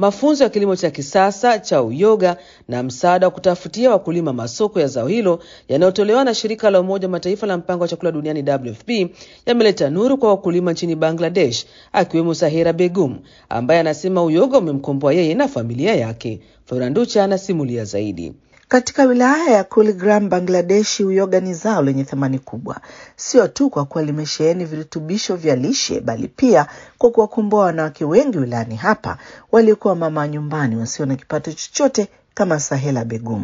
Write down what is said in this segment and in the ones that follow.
mafunzo ya kilimo cha kisasa cha uyoga na msaada wa kutafutia wakulima masoko ya zao hilo yanayotolewa na shirika la Umoja wa Mataifa la mpango wa chakula duniani WFP yameleta nuru kwa wakulima nchini Bangladesh, akiwemo Sahera Begum ambaye anasema uyoga umemkomboa yeye na familia yake. Floranducha anasimulia zaidi. Katika wilaya ya Kuligram, Bangladeshi, uyoga ni zao lenye thamani kubwa, sio tu kwa kuwa limesheheni virutubisho vya lishe, bali pia kwa kuwakomboa wanawake wengi wilayani hapa waliokuwa mama nyumbani wasio na kipato chochote kama Sahela Begum.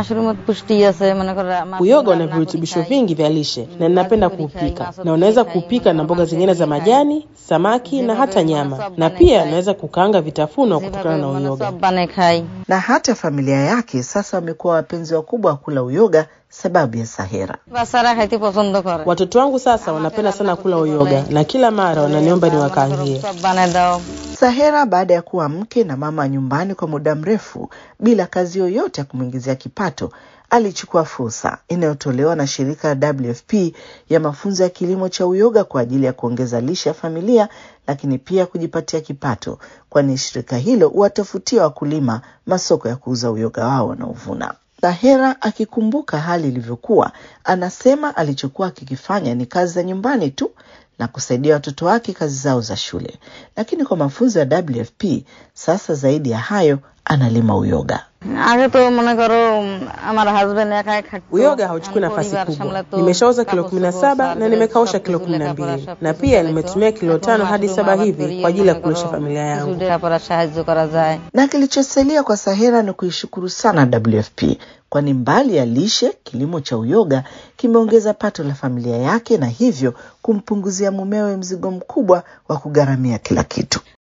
Uyoga una virutubisho vingi vya lishe na ninapenda kuupika, na unaweza kuupika na mboga zingine za majani, samaki na hata nyama, na pia naweza kukaanga vitafunwa kutokana na uyoga. Na hata familia yake sasa wamekuwa wapenzi wakubwa wa kula uyoga sababu ya Sahera. Watoto wangu sasa wanapenda sana kula uyoga na kila mara wananiomba niwakaangie. Sahera baada ya kuwa mke na mama nyumbani kwa muda mrefu bila kazi yoyote ya kumwingizia kipato, alichukua fursa inayotolewa na shirika la WFP ya mafunzo ya kilimo cha uyoga kwa ajili ya kuongeza lishe ya familia, lakini pia kujipatia kipato, kwani shirika hilo huwatafutia wakulima masoko ya kuuza uyoga wao wanaovuna. Sahera akikumbuka hali ilivyokuwa, anasema alichokuwa akikifanya ni kazi za nyumbani tu na kusaidia watoto wake kazi zao za shule, lakini kwa mafunzo ya WFP sasa zaidi ya hayo analima uyoga. Uyoga hauchukui nafasi kubwa. Nimeshauza kilo kumi na saba na nimekausha kilo kumi na mbili na pia nimetumia kilo tano hadi saba hivi kwa ajili ya kulisha familia yangu. Na kilichosalia kwa Sahera ni kuishukuru sana WFP, kwani mbali ya lishe, kilimo cha uyoga kimeongeza pato la familia yake na hivyo kumpunguzia mumewe mzigo mkubwa wa kugharamia kila kitu.